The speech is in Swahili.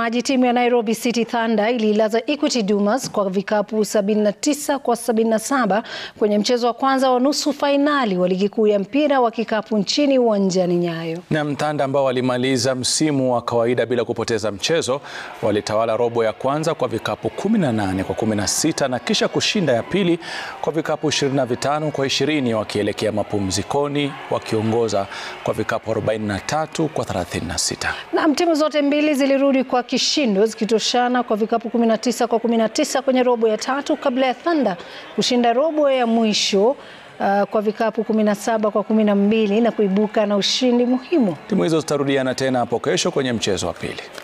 Maji timu ya Nairobi City Thunder ililaza Equity Dumas kwa vikapu 79 kwa 77 kwenye mchezo wa kwanza wa nusu fainali wa ligi kuu ya mpira wa kikapu nchini uwanjani Nyayo. Na Thunder ambao walimaliza msimu wa kawaida bila kupoteza mchezo walitawala robo ya kwanza kwa vikapu 18 kwa 16 na kisha kushinda ya pili kwa vikapu 25 kwa 20 wakielekea mapumzikoni wakiongoza kwa vikapu 43 kwa 36. Na timu zote mbili zilirudi kwa kishindo zikitoshana kwa vikapu 19 kwa 19 kwenye robo ya tatu kabla ya Thunder kushinda robo ya mwisho uh, kwa vikapu 17 kwa 12 na kuibuka na ushindi muhimu. Timu hizo zitarudiana tena hapo kesho kwenye mchezo wa pili.